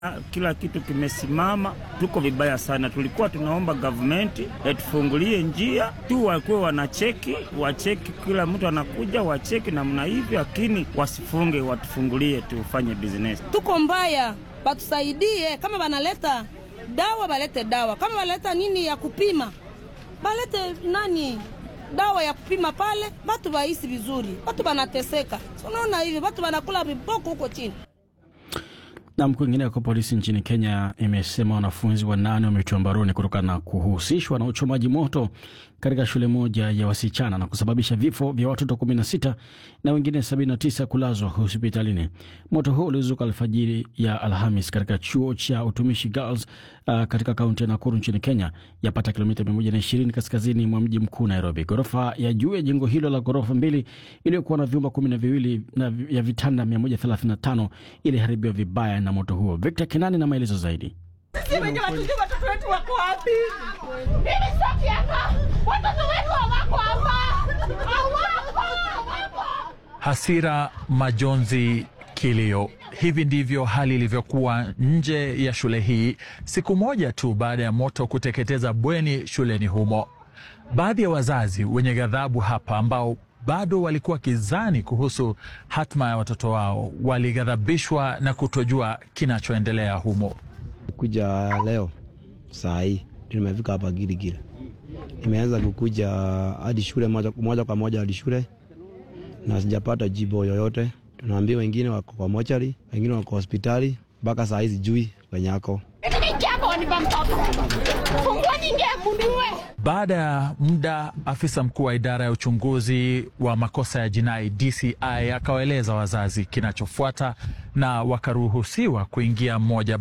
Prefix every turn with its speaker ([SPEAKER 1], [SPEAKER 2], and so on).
[SPEAKER 1] Kila kitu kimesimama, tuko vibaya sana. Tulikuwa tunaomba gavumenti tufungulie njia tu, wakuwe wanacheki, wacheki, kila mtu anakuja wacheki namna hivi, lakini wasifunge, watufungulie tufanye business.
[SPEAKER 2] Tuko mbaya, batusaidie. Kama banaleta dawa balete dawa, kama baleta nini ya kupima balete nani dawa ya kupima pale, batu baisi vizuri. Batu banateseka, unaona hivi, batu banakula viboko huko chini.
[SPEAKER 3] Nam, kwingineko, polisi nchini Kenya imesema wanafunzi wanane wametiwa mbaroni kutokana na kuhusishwa na uchomaji moto katika shule moja ya wasichana na kusababisha vifo vya watoto 16 na wengine 79 kulazwa hospitalini. Moto huo ulizuka alfajiri ya Alhamis katika chuo cha utumishi Girls uh, katika kaunti ya Nakuru nchini Kenya, yapata kilomita 120 kaskazini mwa mji mkuu Nairobi. Ghorofa ya juu ya jengo hilo la ghorofa mbili iliyokuwa na vyumba kumi na viwili na ya vitanda 135 iliharibiwa vibaya na moto huo. Victor Kenani na maelezo zaidi.
[SPEAKER 4] Sisi wenye watujui watoto wetu wako wapi? Mimi sitaki hapa. Watoto wetu hawako hapa. Hawako, hawako.
[SPEAKER 5] Hasira, majonzi, kilio. Hivi ndivyo hali ilivyokuwa nje ya shule hii siku moja tu baada ya moto kuteketeza bweni shuleni humo. Baadhi ya wazazi wenye ghadhabu hapa ambao bado walikuwa kizani kuhusu hatma ya watoto wao walighadhabishwa na kutojua kinachoendelea humo.
[SPEAKER 6] Kuja leo saa hii nimefika hapa Giligili, nimeanza kukuja hadi shule moja, moja kwa moja hadi shule na sijapata jibu yoyote. Tunaambia wengine wako kwa mochari, wengine wako hospitali, mpaka saa hii sijui kwenye ako.
[SPEAKER 5] Baada ya muda, afisa mkuu wa idara ya uchunguzi wa makosa ya jinai DCI akawaeleza wazazi kinachofuata na wakaruhusiwa kuingia mmoja